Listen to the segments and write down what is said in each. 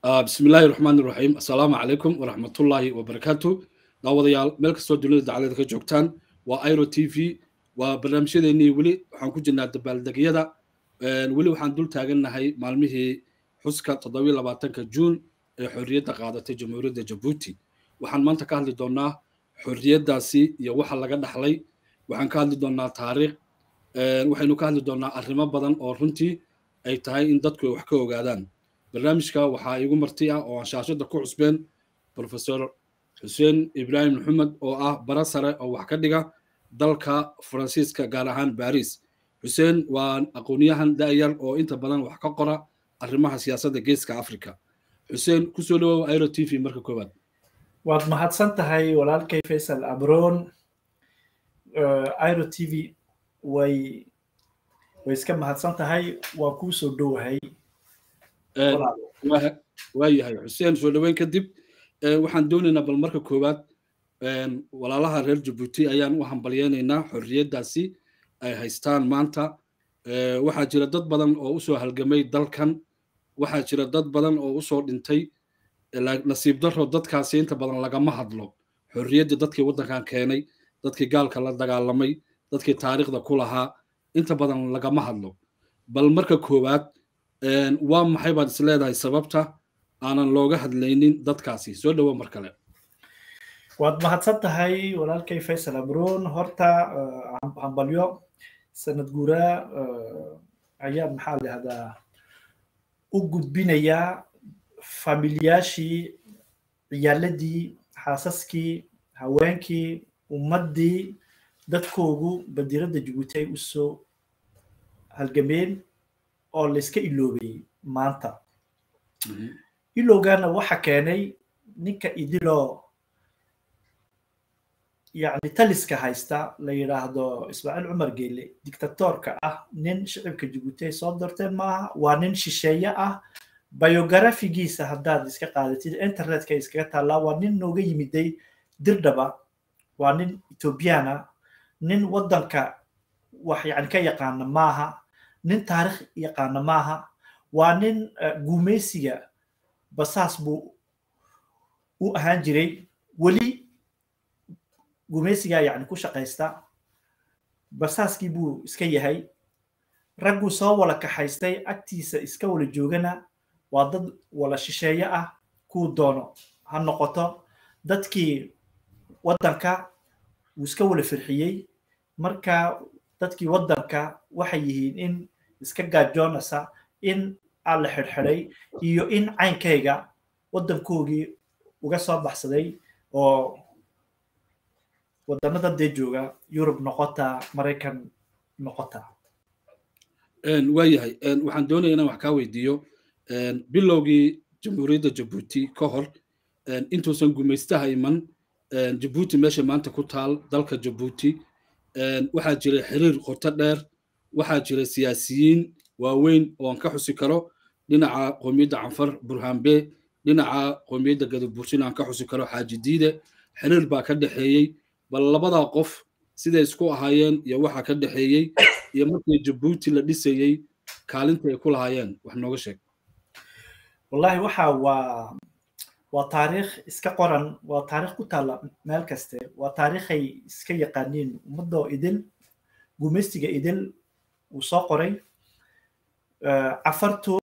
bismi illaahi raxmaan iraxiim assalaamu calaykum waraxmatullaahi wabarakaatu daawadayaal meel kastoo dunida dacalada ka joogtaan waa iro t v waa barnaamijyadeennii weli waxaan ku jirnaa dabaaldegyada weli waxaan dul taagannahay maalmihii xuska toddobiyo labaatanka juun ee xorriyadda qaadatay jamhuuriyadda jabuuti waxaan maanta ka hadli doonnaa xorriyaddaasi iyo waxa laga dhaxlay waxaan ka hadli doonnaa taariikh waxaynu ka hadli doonnaa arrimo badan oo runtii ay tahay in dadku ay wax ka ogaadaan barnaamijka waxaa iigu marti ah oo aan shaashadda ku cusbeen profesor xuseen ibraahim maxamed oo ah bara sare oo wax ka dhiga dalka faransiiska gaar ahaan baris xuseen waa aqoonyahan da'yar oo inta badan wax ka qora arrimaha siyaasadda geeska africa xuseen kusoo dhawow iro t v marka koowaad waad mahadsan tahay walaalkay faysal abron iro t v way way iska mahadsan tahay waa kuu soo dhowahay waayahay xuseen soo dhoweyn kadib waxaan doonaynaa bal marka koowaad walaalaha reer jabuuti ayaan u hambalyeynaynaa xorriyaddaasi ay haystaan maanta waxaa jira dad badan oo usoo halgamay dalkan waxaa jira dad badan oo usoo dhintay nasiib daro dadkaasi inta badan lagama hadlo xorriyaddii dadkii waddankan keenay dadkii gaalka la dagaalamay dadkii taariikhda ku lahaa inta badan lagama hadlo bal marka koowaad waa maxay baad is leedahay sababta aanan looga hadlaynin dadkaasi soo dhowo mar kale waad mahadsan tahay walaalkay faysal abron horta hambalyo sanad guuraa ayaan maxaa lahahdaa u gudbinayaa familiyaashii ciyaaladii xaasaskii haweenkii ummaddii dadkoogu badiiradda jabuuti ay usoo halgameen oo layska iloobayey maanta ilowgaana waxa keenay ninka idiloo yacni taliska haysta la yidhaahdo ismaaciil cumar geele dictatorka ah nin shicibka jabuuti ay soo doorteen maaha waa nin shisheeye ah biogarafigiisa haddaad iska qaadatid internetka iskaga taallaa waa nin nooga yimiday dirdhaba waa nin ethoobiyaana nin waddanka wax yani ka yaqaana maaha nin taarikh yaqaana maaha waa nin guumeysiga basaas buu u ahaan jiray weli guumeysigaa yani ku shaqaysta basaaskii buu iska yahay ragguu soo wala kaxaystay agtiisa iska wala joogana waa dad wala shisheeye ah kuu doono ha noqoto dadkii waddanka wuu iska wala firxiyey marka dadkii waddanka waxay yihiin in iska gaajoonaysa in aan la xidhxidhay iyo in caynkayga waddankoogii uga soo baxsaday oo waddanada dee jooga yurub noqota maraykan noqota waayahay waxaan doonaya inaan wax kaa weydiiyo bilowgii jamhuuriyadda jabuuti ka hor intuusan gumaystaha iman jabuuti meesha maanta ku taal dalka jabuuti waxaa jiray xiriir qoto dheer waxaa jira siyaasiyiin waaweyn oo aan ka xusi karo dhinaca qoomiyadda canfar burhanbe dhinaca qoomiyadda gadabuursin aan ka xusi karo xaaji diide xiriir baa ka dhexeeyey bal labadaa qof siday isku ahaayeen iyo waxa ka dhexeeyey iyo markii jabuuti la dhisayey kaalinta ay ku lahaayeen wax nooga sheeg wallahi waxa waa waa taariikh iska qoran waa taariikh ku taalla meel kaste waa taariikhay iska yaqaaniin ummadoo idil gumaystiga idil uu soo qoray cafartu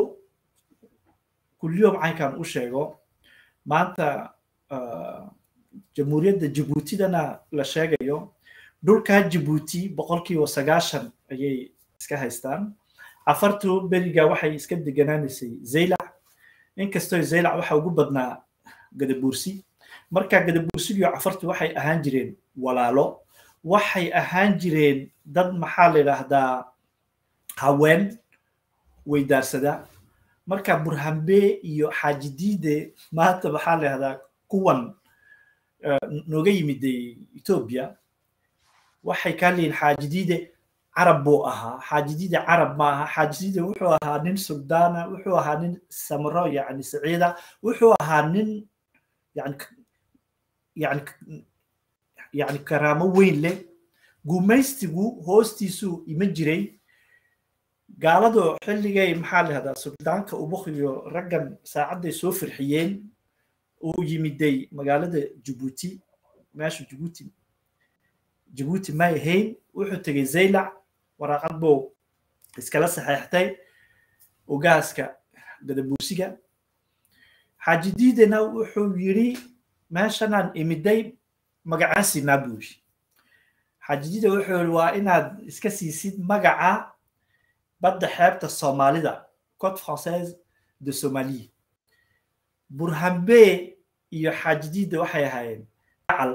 kulliyom caynkan u sheego maanta jamhuuriyadda jabuutidana la sheegayo dhulkaa jabuuti boqolkiiba sagaashan ayay iska haystaan cafartu beriga waxay iska deganaanaysay zaylac inkastoo zaylac waxa ugu badnaa gadabuursi marka gadabuursigiyo cafartu waxay ahaan jireen walaalo waxay ahaan jireen dad maxaa la yidhaahdaa haween weydaarsada marka burhambe iyo xaajidiide maanta maxaa la yidhahdaa kuwan nooga yimiday etoobiya waxay kaa leeyihin xaajidiide carab buu ahaa xaajidiide carab ma aha xaajidiide wuxuu ahaa nin suldaana wuxuu ahaa nin samro yani saciida wuxuu ahaa nin yani yani yani karaamo weyn leh gumaystigu hoostiisuu iman jiray gaaladu xilligay maxaa la yihahdaa suldaanka ubuk iyo raggan saacadday soo firxiyeen uu yimiday magaalada jabuuti meesha jabuuti jabuuti may ahayn wuxuu tegey zaylac waraaqad buu iskala saxeextay ogaaska gadabuusiga xaaji diidena wuxuu yidhi meeshanaan imiday magacaasinaa buu yidhi xaaji diida wuxuu yidhi waa inaad iska siisid magaca badda xeebta soomaalida cote française de somalie burhambe iyo xaaji diida waxay ahaayeen gacal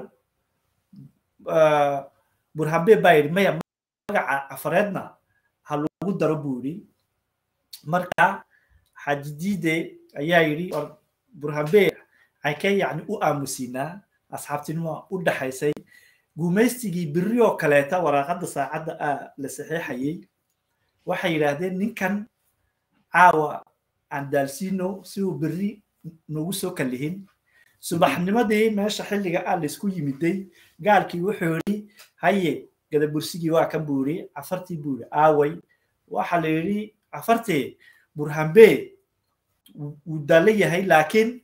burhambe baa yidhi maya magaca afareedna ha lagu daro buu yidhi marka xaaji diide ayaa yidhi burhambe caykee yacni u aamusinaa asxaabtinimo u dhaxaysay guumaystigii biri oo kaleeta waraaqadda saacadda ah la saxiixayay waxay yidhaahdeen ninkan caawa aan daalsiino si uu beri noogu soo kallihin subaxnimadii meesha xilliga ah laysku yimiday gaalkii wuxuu yidhi haye gadabursigii waa kan buu yidhi cafartii buu yidhi aaway waxa la yidhi cafartee burhambe wuu daallo yahay laakiin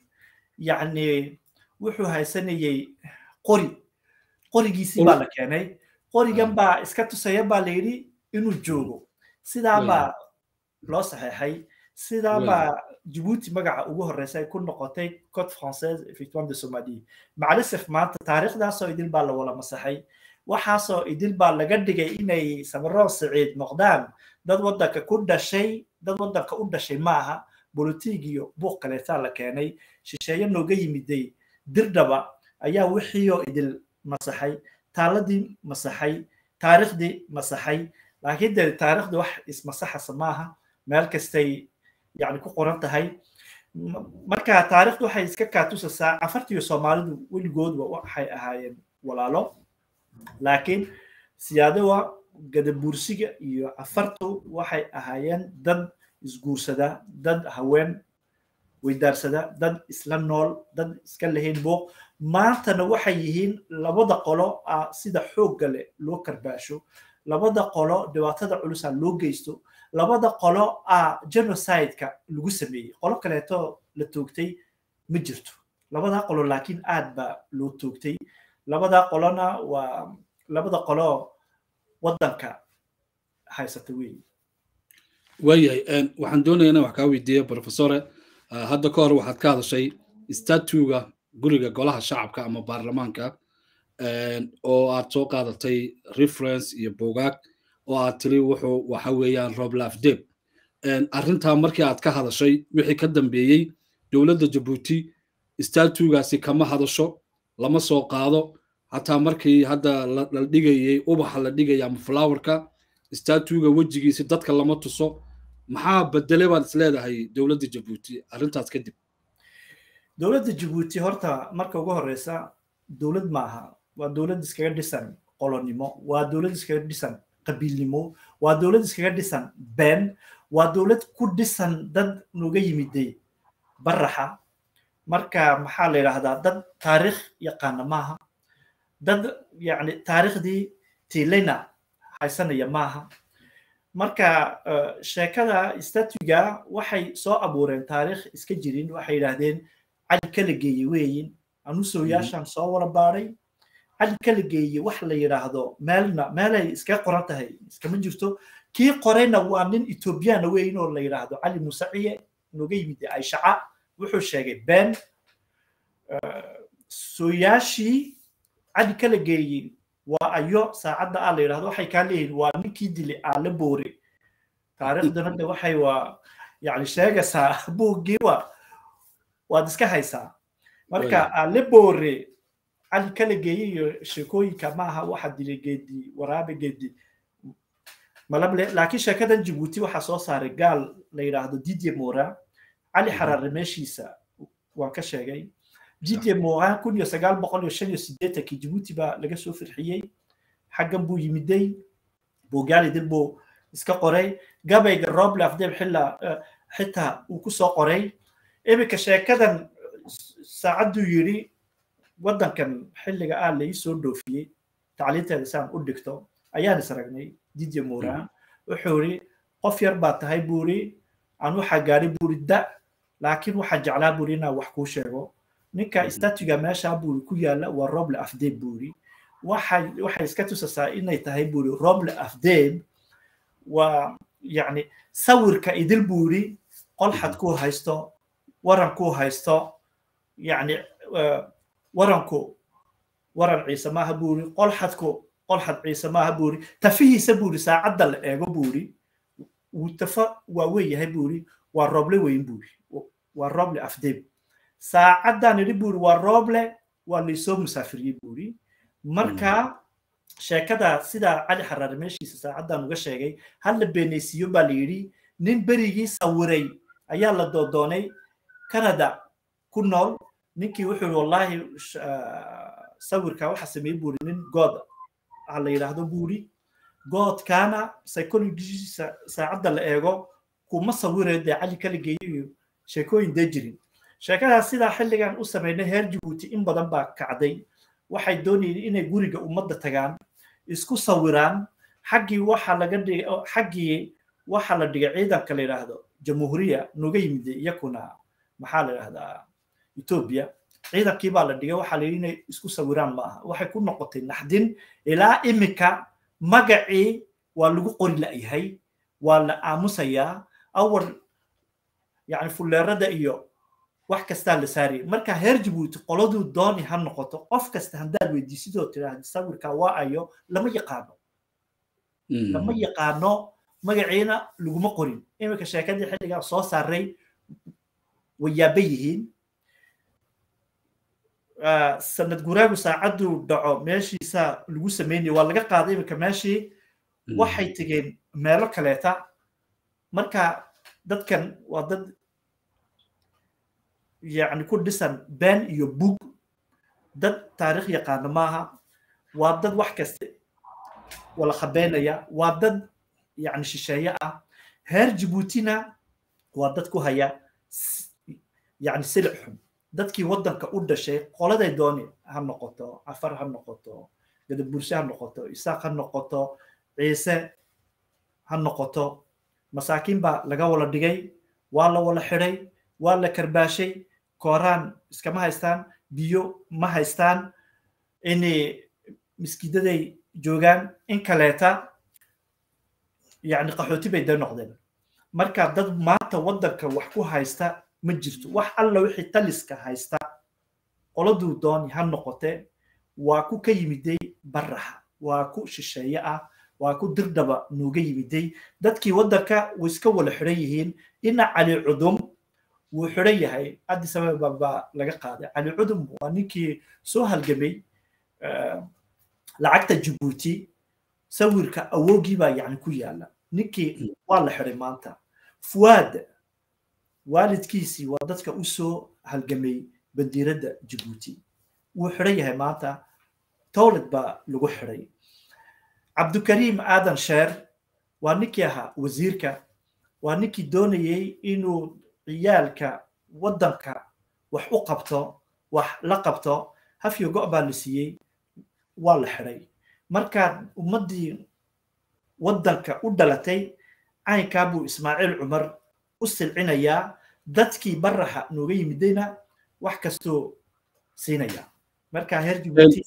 yacni wuxuu haysanayay qori qorigiisii baa la keenay qorigan baa iska tusaya baa la yidhi inuu joogo sidaa baa loo saxeexay sidaa baa jabuuti magaca ugu horeysa ay ku noqotay cote française effectivement de somalie macalisef maanta taariikhdaasoo idil baa la wala masaxay waxaasoo idil baa laga dhigay inay samaroon siciid noqdaan dad waddanka ku dhashay dad waddanka u dhashay maaha bolotig iyo buuq kaleetaa la keenay shisheeye nooga yimiday dirdhaba ayaa wixiioo idil masaxay taaladii masaxay taariikhdii masaxay laakiin dee taariikhda wax ismasaxasa maaha meel kastay yani ku qoran tahay marka taariikhdu waxay iska kaatusasaa cafartiyo soomaalidu weligoodba waxay ahaayeen walaalo laakiin siyaadowa gadabuursiga iyo cafartu waxay ahaayeen dad isguursada dad haween weydaarsada dad isla nool dad iska lahayn buuq maantana waxay yihiin labada qolo ah sida xoogga leh loo karbaasho labada qolo dhibaatada culusa loo geysto labada qolo ah genocideka lagu sameeyey qolo kaleeto la toogtay ma jirto labada qolo laakiin aad baa loo toogtay labada qolona waa labada qolo waddanka haysata weeye waayahay waxaan doonaya inaan wax kaa weydiiya professore hadda ka hor waxaad ka hadashay statuga guriga golaha shacabka ama baarlamaanka oo aad soo qaadatay reference iyo buugaag oo aad tiri wuxuu waxa weeyaan roblaf deb arrintaa markii aad ka hadashay wixii ka dambeeyey dowladda jabuuti statugaasi kama hadasho lama soo qaado xataa markii hadda la dhigayey ubaxa la dhigaya ama flowerka statuga wejigiisi dadka lama tuso maxaa bedele baad is leedahay dowladda jabuuti arrintaas kadib dowladda jabuuti horta marka ugu horeysa dowlad maaha waa dowlad iskaga dhisan qolonimo waa dowlad iskaga dhisan qabiilnimo waa dowlad iskaga dhisan been waa dowlad ku dhisan dad nooga yimiday baraxa marka maxaa la yidhaahdaa dad taariikh yaqaana maaha dad yani taariikhdii tiilayna haysanaya maaha marka sheekada statuga waxay soo abuureen taariikh iska jirin waxay yidhaahdeen cali kala geeye weeyin anusoyaashan soo wala baadhay cali kala geeye wax la yidhaahdo meelna meelay iskaga qoran tahay iskama jirto kii qorayna waa nin ethoobiyaana weeyin oo la yidhaahdo cali musaciye nooga yimid ayshaca wuxuu sheegay been sooyaashii cali kala geeye waa ayo saacadda ah la yidhahdo waxay kaa leeyihin waa ninkii dilay aale boore taariikhdana de waxay waa yani sheegaysaa buuggii wa waad iska haysaa marka aale boore cali kala geeye iyo sheekooyinka maaha waxa dilay geedi waraabe geedi malable laakiin sheekadan jabuuti waxaa soo saaray gaal la yidhaahdo didye mora cali xaraare meeshiisa waan ka sheegay didye mora kun iyo sagaal boqol iyo shan iyo sideetankii jabuuti baa laga soo firxiyey xaggan buu yimiday bogaali dib buu iska qoray gabayga roble afdeeb xilla xitaa uu ku soo qoray iminka sheekadan saacadduu yidhi waddankan xilliga ah la ii soo dhoofiyey tacliinteeda saan u dhigto ayaan is ragnay didye mora wuxuu yidhi qof yar baa tahay buuri aan waxaa gaadhay buuri da laakiin waxaa jeclaa buuri inaan wax kuu sheego ninka statuga meesha buuri ku yaala waa roble afdeeb buuri waxay waxay iska tusasaa inay tahay buuri roble afdeeb waa yacni sawirka idil buuri qolxad kuu haysto waran kuu haysto yacni waranku waran ciise maaha buuri qolxadku qolxad ciise maaha buuri tafihiisa buuri saacadda la eego buuri wuu tafa waa weeyahay buuri waa roble weyn buuri waa roble afdeeb saacaddan idhi buuri waa roble waa laysoo musaafiriyey buuri marka sheekada sidaa cali xaraare meeshiisa saacaddan uga sheegay hal la beenaysiiyo baa la yidhi nin berigii sawiray ayaa la doodoonay canada ku nool ninkii wuxuu yidhi wallaahi sawirka waxa sameeyey buuri nin good ah la yidhaahdo buuri goodkaana psychologiisa saacadda la eego kuma sawirayo dee cali kala geeyo iyo sheekooyin dee jirin sheekadaas sidaa xilligan u sameynay heer jabuuti in badan baa kacday waxay doonayeen inay guriga ummadda tagaan isku sawiraan xaggii waxa laga dhigay xaggii waxa la dhigay ciidanka la yidhaahdo jamhuuriya noga yimid iyakuna maxaa la yidhahdaa etoobiya ciidankii baa la dhigay waxaa la yidhi inay isku sawiraan ma aha waxay ku noqotay naxdin ilaa imika magacii waa lagu qori la'yahay waa la aamusayaa awal yani fulleerada iyo wax kastaa la saarayay marka heer jabuuti qoladuu dooni ha noqoto qof kasta haddaad weydiisidoo tiraahda sawirka waa ayo lama yaqaano lama yaqaano magaciina laguma qorin iminka sheekadii xilligaa soo saaray way yaaba yihiin sanad guraagu saacaddu dhaco meeshiisa lagu sameynaya waa laga qaaday iminka meeshii waxay tegeen meelo kaleeta marka dadkan waa dad yani ku dhisan been iyo bug dad taarikh yaqaano maaha waa dad wax kasta wala khabeynaya waa dad yani shisheeye ah heer jabuutina waa dad ku haya yani silic xun dadkii waddanka u dhashay qoladay dooni ha noqoto afar ha noqoto gadaburshe ha noqoto isaaq ha noqoto ciise ha noqoto masaakiin baa laga wala dhigay waa la wala xidhay waa la karbaashay kooraan iskama haystaan biyo ma haystaan inay miskiidaday joogaan in kaleeta yani qaxooti bay da noqdeen marka dad maanta waddanka wax ku haysta ma jirto wax alla wixii taliska haysta qoladuu dooni ha noqote waa ku ka yimiday baraxa waa ku shisheeye ah waa ku dirdhaba nooga yimiday dadkii waddanka way iska wala xidhan yihiin ina cali cudum wuu xidhan yahay addis ababa baa laga qaaday cali cudum waa ninkii soo halgamay lacagta jabuuti sawirka awoogii baa yani ku yaala ninkii waa la xidhay maanta fuwaad waalidkiisii waa dadka u soo halgamay bandiiradda jabuuti wuu xidhan yahay maanta towlad baa lagu xidhay cabdukariim aadan sheer waa ninkii ahaa wasiirka waa ninkii doonayey inuu ciyaalka waddanka wax u qabto wax la qabto hafyo go' baa la siiyey waa la xidhay markaad ummaddii waddanka u dhalatay caynkaa buu ismaaciil cumar u silcinayaa dadkii baraxa nooga yimidayna wax kastoo siinaya marka heer jibuuti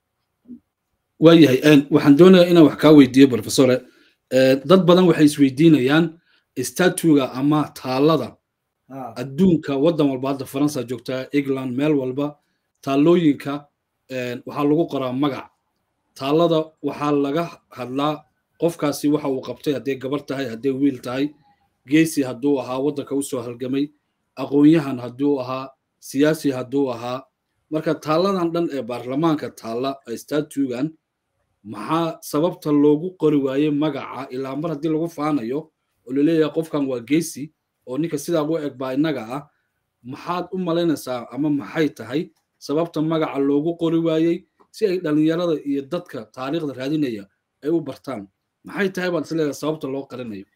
waayahay waxaan doonayaa inaan wax kaa weydiiyo professore dad badan waxay isweydiinayaan statuga ama taalada adduunka waddan walba hadda faransa joogtaa england meel walba taallooyinka waxaa lagu qoraa magac taalada waxaa laga hadlaa qofkaasi waxa uu qabtay hadday gabar tahay hadday wiil tahay geesi hadduu ahaa waddanka usoo halgamay aqoon-yahan hadduu ahaa siyaasi hadduu ahaa marka taalladan dhan ee baarlamaanka taalla statugan maxaa sababta loogu qori waaye magaca ilaa mar haddii lagu faanayo oo laleeyahay qofkan waa geesi oo ninka sidaa ugu eg baa innaga ah maxaad u malaynaysaa ama maxay tahay sababta magaca loogu qori waayey si ay dhallinyarada iyo dadka taariikhda raadinaya ay u bartaan maxay tahay baad isleedahay sababta loo qarinayo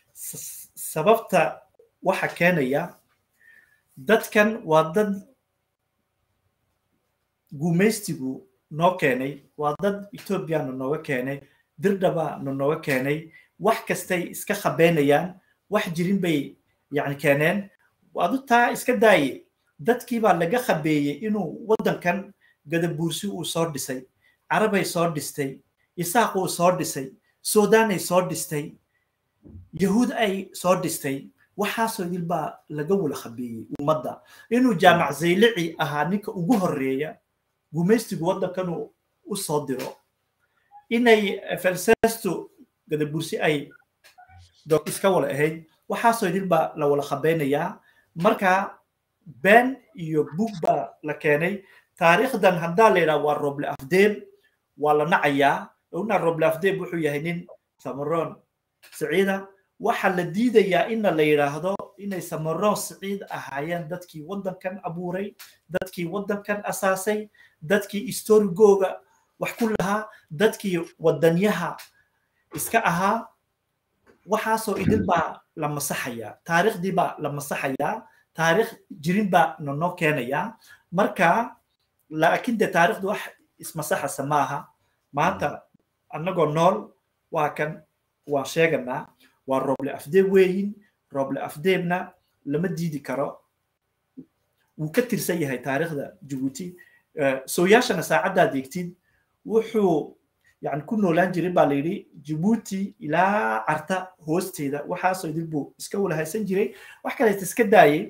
sababta waxa keenaya dadkan waa dad gumaystigu noo keenay waa dad ethoobiana nooga keenay dirdhaba na nooga keenay wax kastay iska khabeynayaan wax jirin bay yani keeneen adu taa iska daaye dadkii baa laga khabeeyey inuu waddankan gadabuursi uu soo dhisay carabay soo dhistay isaaq uu soo dhisay suudaanay soo dhistay yahuud ay soo dhistay waxaasoo idil baa laga wala khabeeyey ummadda inuu jaamac zaylici ahaa ninka ugu horreeya gumaystigu waddankan uu u soo diro inay felsesto gadabursi ay iska wala ahayd waxaasoo idil baa la wala khabeynayaa marka been iyo bug baa la keenay taariikhdan haddaa la yidhaha waa roble afdeeb waa la nacayaa ogna roble afdeeb wuxuu yahay nin samaroon siciida waxaa la diidayaa ina la yidhaahdo inay samaroon siciid ahaayeen dadkii waddankan abuuray dadkii waddankan asaasay dadkii istorigooga wax ku lahaa dadkii wadanyaha iska ahaa waxaasoo idil baa la masaxayaa taariikhdii baa la masaxayaa taariikh jirin baa nonoo keenayaa marka laakiin dee taariikhdu wax ismasaxasa maaha maanta annagoo nool waa kan waan sheeganaa waa roble afdeeb weeyin roble afdeebna lama diidi karo wuu ka tirsan yahay taariikhda jabuuti sooyaashana saacaddaad eegtid wuxuu yani ku noolaan jirin baa la yidhi jabuuti ilaa carta hoosteeda waxaasoo idil buu iska wala haysan jiray wax kaleeta iska daayay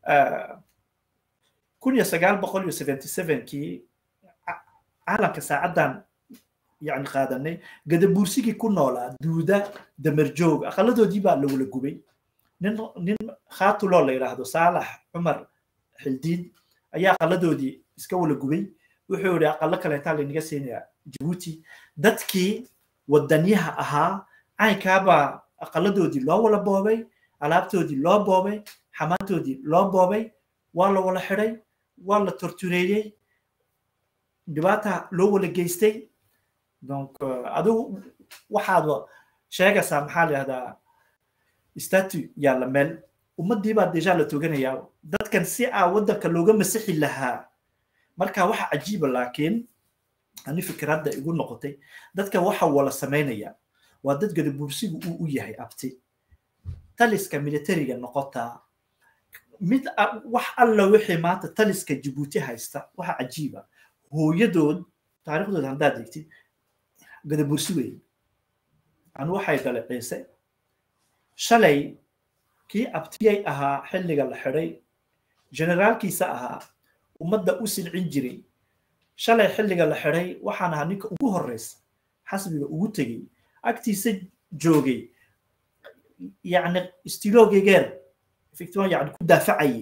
kun iyo sagaal boqol iyo seventy sevenkii caalamka saacaddan yani qaadanay gadabuursigii ku noolaa duuda damerjoog aqaladoodii baa lawala gubay nin nin khaatuloo la yidhaahdo saalax cumar xildiid ayaa aqaladoodii iska wala gubay wuxuu yidhi aqalo kaleetaa laynaga siinayaa jabuuti dadkii wadanyaha ahaa caynkaabaa aqaladoodii loo wala boobay alaabtoodii loo boobay xamaantoodii loo boobay waa la wala xidhay waa la tortureeyey dhibaata loo wala geystay donc adigu waxaad sheegaysaa maxaa la yihahdaa statu yaalla meel ummaddii baa deja la toganayaa dadkan si aa waddanka looga masixi lahaa marka waxa cajiiba laakiin ani fikradda igu noqotay dadka waxa wala samaynaya waa dad gadabuursigu uu u yahay abti taliska militariga noqotaa mid wax alla wixii maanta taliska jabuuti haysta waxa cajiiba hooyadood taariikhdooda haddaad eegtid gadabursi wey anu waxay dhalay ciise shalay kii abtiyay ahaa xilliga la xidhay generaalkiisa ahaa ummadda u silcin jiray shalay xilliga la xidhay waxaan ahaa ninka ugu horreysa xasbiga ugu tegey agtiisa joogay yacni stiloogegeer ficton yani ku daafacayay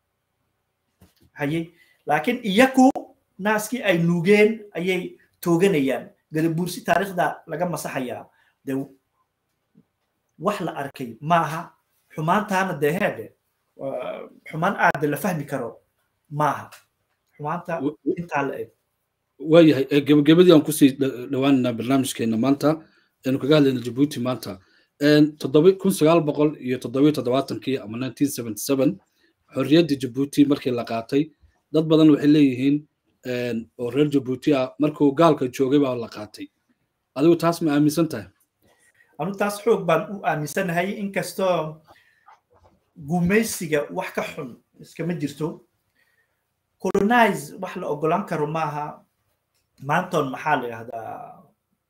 hayay laakiin iyaku naaskii ay nuugeen ayay tooganayaan gadabuursi taariikhda laga masaxayaa de wax la arkay maaha xumaantaana dee heedhe xumaan aada la fahmi karo maaha xumaanta intaa la eg waayahay gebagabadii aan kusii dhawaanaynaa barnaamijkeena maanta aynu kaga hadlayna jabuuti maanta toddoba kun sagaal boqol iyo toddobiyo toddobaatankii ama nineteen seventy seven xorriyaddii jabuuti markii la qaatay dad badan waxay leeyihiin oo reer jabuuti ah markuu gaalka joogay baa la qaatay adigu taas ma aaminsan tahay anu taas xoog baan u aaminsanahay inkastoo gumaysiga wax ka xun iskama jirto colonize wax la ogolaan karo maaha maanton maxaa la yidhahdaa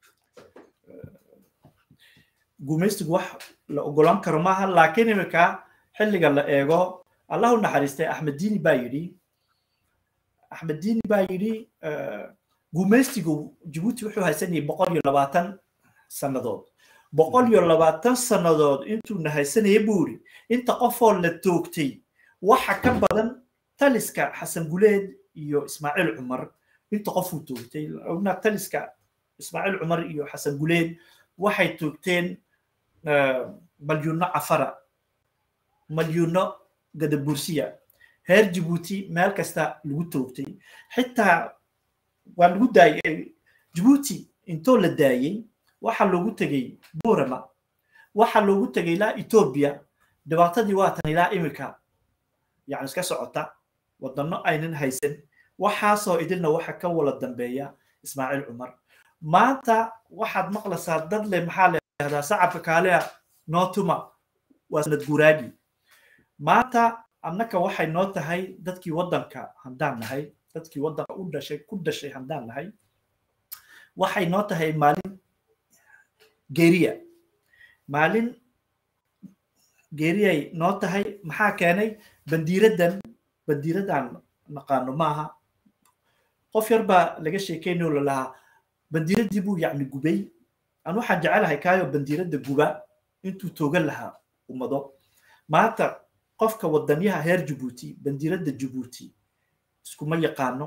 gumaysigu wax la ogolaan karo maaha laakiin imika xilliga la eego allahu naxariistay axmed diini baa yidhi axmed diini baa yidhi gumaystigu jabuuti wuxuu haysanayay boqol iyo labaatan sannadood boqol iyo labaatan sannadood intuuna haysanaya buu yidhi inta qofoo la toogtay waxa ka badan taliska xasan guleed iyo ismaaciil cumar inta qofuu toogtay ogna taliska ismaaciil cumar iyo xasan guleed waxay toogteen malyuuno cafara malyuuno gadabursiya heer jabuuti meel kasta lagu toogtay xitaa waa lagu daayay jabuuti intoo la daayey waxaa loogu tegey burama waxaa loogu tegey ilaa etoobiya dhibaatadii waatan ilaa imika yani iska socota wadano aynan haysan waxaasoo idilna waxa ka wala dambeeya ismaaciil cumar maanta waxaad maqlaysaa dad le maxaa le yahdaa sacabka kaaliya nootuma waa sanad guraagi maanta annaka waxay noo tahay dadkii waddanka haddaan nahay dadkii waddanka u dhashay ku dhashay haddaan nahay waxay noo tahay maalin geeriya maalin geeriyay noo tahay maxaa keenay bandiiraddan bandiiraddan naqaano maaha qof yar baa laga sheekeynayo lalahaa bandiiraddii buu yacni gubay aan waxaan jecelahay kaayo bandiiradda guba intuu toogan lahaa ummado maanta qofka wadanyaha heer jabuuti bandiiradda jabuuti iskuma yaqaano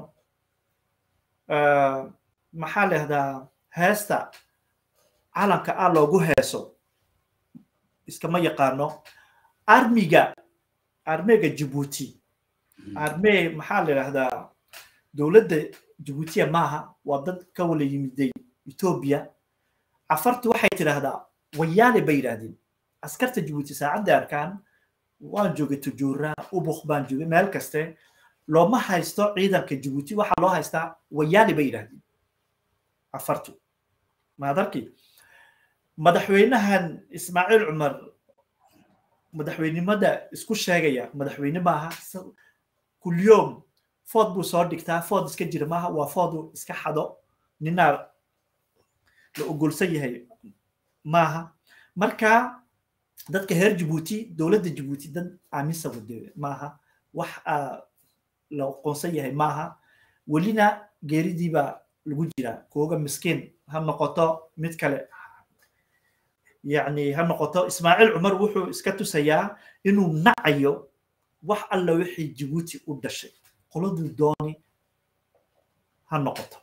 maxaa lahdaa heesta calanka ah loogu heeso iskama yaqaano armiga armega jabuuti arme maxaa la yidhahdaa dowladda jabuutiya maaha waa dad ka wala yimiday etoobiya cafartu waxay tidhaahdaa wayaale bay yidhaahdeen askarta jabuuti saacadda arkaan waan joogay tujuura ubuk baan joogay meel kaste looma haysto ciidanka jabuuti waxaa loo haystaa wayaale bay yidhaahdeen cafartu maadarki madaxweynahan ismaaciil cumar madaxweynimada isku sheegaya madaxweyne maaha kulyoom food buu soo dhigtaa food iska jira maaha waa foodu iska xado ninaa la ogolsan yahay maaha marka dadka heer jabuuti dowladda jabuuti dad aaminsan wade maaha wax la aqoonsan yahay maaha welina geeridiibaa lagu jiraa kooga miskiin ha noqoto mid kale yacni ha noqoto ismaaciil cumar wuxuu iska tusayaa inuu nacayo wax alla wixii jabuuti u dhashay qoladuu dooni ha noqoto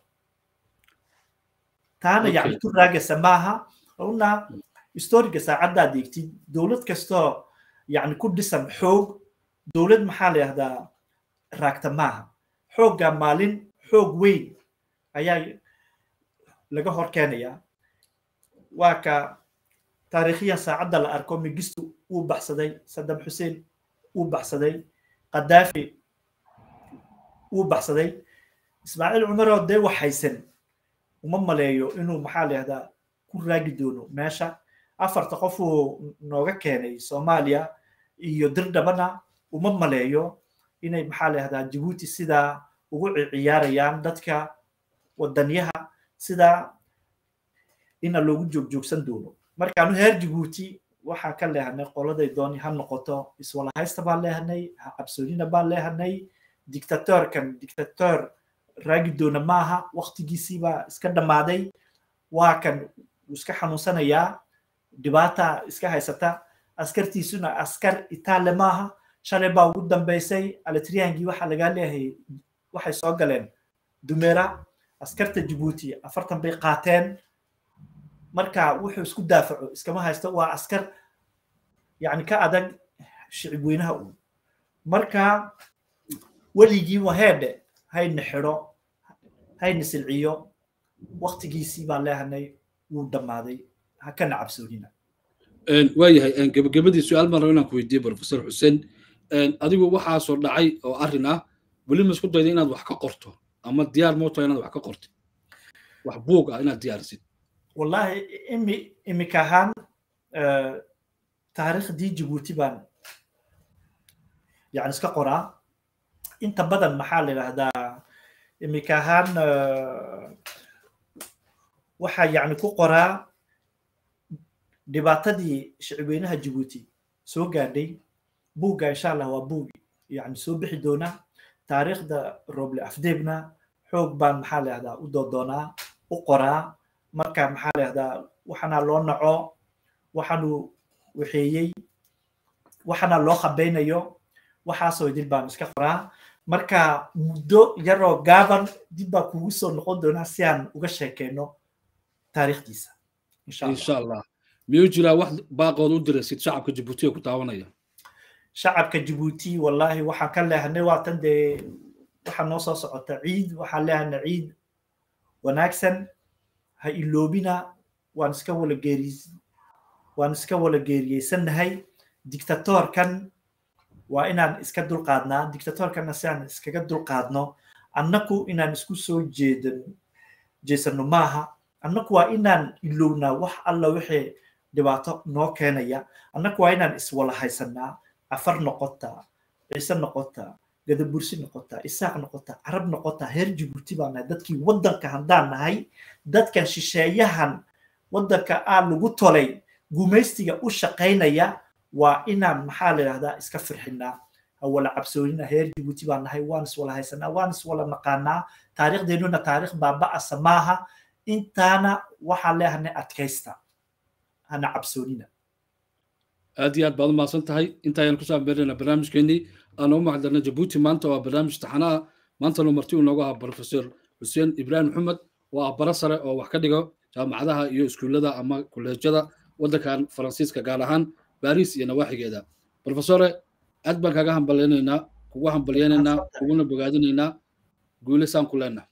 taana yacni ku raagaysa maaha una historiga saacaddaad eegtid dowlad kastoo yacni ku dhisan xoog dowlad maxaa la yahdaa raagta maaha xoogga maalin xoog weyn ayaa laga hor keenayaa waa ka taariikhiyan saacadda la arko migistu uu baxsaday saddam xuseen uu baxsaday qadaafi uu baxsaday ismaaciil cumaroo dee waxaysan uma maleeyo inuu maxaa la yahdaa ku raagi doono meesha afarta qofuu nooga keenay soomaaliya iyo dirdhabana uma maleeyo inay maxaa la yahdaa jabuuti sidaa ugu ciyaarayaan dadka wadanyaha sidaa ina loogu joogjoogsan doono markaanu heer jabuuti waxaan ka leehanay qoladay dooni ha noqoto iswalahaysta baan leehanay cabsoonina baan leehanay dictatorkan dictator raagi doona maaha waktigiisiibaa iska dhammaaday waa kan wuu iska xanuunsanayaa dhibaata iska haysata askartiisuna askar itaale maaha shalay baa ugu dambeysay alitriyaangii waxaa lagaa leeyahay waxay soo galeen dumeera askarta jabuuti afartan bay qaateen marka wuxuu isku daafaco iskama haysto waa askar yani ka adag shicib weynaha uun marka weligii waheedhe hayna xidho hayna silciyo waktigiisii baan leehanay wuu dhammaaday ha kana cabsoonina waayahay gebagabadii su-aal baan raba inaan ku weydiiye professor xuseen adigu waxaasoo dhacay oo arrin ah weli ma isku dayda inaad wax ka qorto ama diyaar mooto inaad wax ka qortid wax buug ah inaad diyaarisid wallahi imi imika ahaan taariikhdii jabuuti baan yani iska qoraa inta badan maxaa la yidhahdaa imika ahaan waxaa yani ku qoraa dhibaatadii shicibweynaha jabuuti soo gaadhay buugga insha allah waa buug yani soo bixi doona taariikhda roble afdeebna xoog baan maxaa la yahdaa u doodoonaa u qoraa marka maxaa la yahdaa waxana loo naco waxaanu waxeeyey waxana loo khabeynayo waxaasoo idin baan iska qoraa marka muddo yaroo gaaban dib baa kugu soo noqon doonaa si aan uga sheekeyno taariikhdiisa insha allah miyuu jiraa wax baaqood u diraysid shacabka jabuuti ee ku taabanaya shacabka jabuuti wallahi waxaan ka leehanay waatan dee waxaa noo soo socota ciid waxaan leehanay ciid wanaagsan ha iloobina waan iska wala geeriy waan iska wala geeriyeysannahay dictatorkan waa inaan iska dulqaadnaa dictatorkanna si aan iskaga dulqaadno annaku inaan isku soo jeedan jeesano maaha annaku waa inaan ilownaa wax alla wixii dhibaato noo keenaya annagu waa inaan iswala haysanaa afar noqotaa ciise noqotaa gadabursi noqotaa isaaq noqotaa carab noqotaa heer jibuuti baan nahay dadkii waddanka haddaan nahay dadkan shisheeyahan waddanka aan lagu tolay gumaystiga u shaqaynaya waa inaan maxaa la yidhahdaa iska firxinaa awala cabsoonina heer jibuuti baan nahay waan iswala haysanaa waan iswala naqaanaa taariikhdeenuna taariikh baaba'asa maaha intaana waxaan leehanay adkaysta hana cabsoonina aad iyo aad baad umahadsan tahay intaayaan kusoo ambeerina barnaamijkeenii aan u macdarna jabuuti maanta waa barnaamij taxanaha maantana marti uu noogu ahaa professor xuseen ibraahim maxamed oo ah bara sare oo wax ka dhigo jaamacadaha iyo iskuullada ama kuleejyada waddankan faransiiska gaar ahaan baris iyo nawaaxigeeda professore aad baan kaga hambalyaynaynaa kugu hambalyaynaynaa kuguna bogaadinaynaa guule saan ku leenaha